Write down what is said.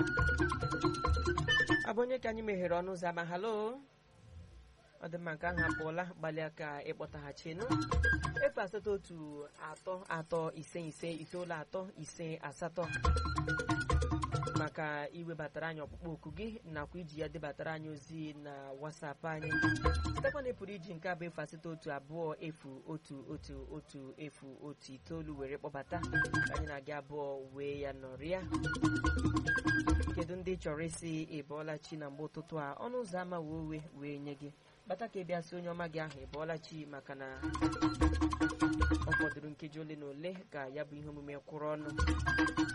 ọ bụ onye ka anyị meghere ọnụ ụzọ ama halo ọ dị mma nke ahụ apụọla gbalịa ka ịkpọtaghachinu efu asatọ otu atọ atọ ise ise itoolu atọ ise asatọ maka iwebatara anyị ọkpụkpọ oku gị nakwa iji ya debatara anyị ozi na wasapụ anyị sitekwa na ị pụrụ iji nke abụ efu asatọ otu abụọ efu otu otu otu efu otu itoolu were kpọbata ka anyị na-aga abụọ wee ya nọrịa kedu ndị chọrọ isi ịbọọla chi na mgbe ụtụtụ a ọnụ ụzọ ama wee owe wee nye gị bata ka ị bịa sị onye ọma gị ahụ ịbọọla chi maka na ọ fọdụrụ nkeji ole na ole ka ya bụ ihe omume kwụrụ ọnụ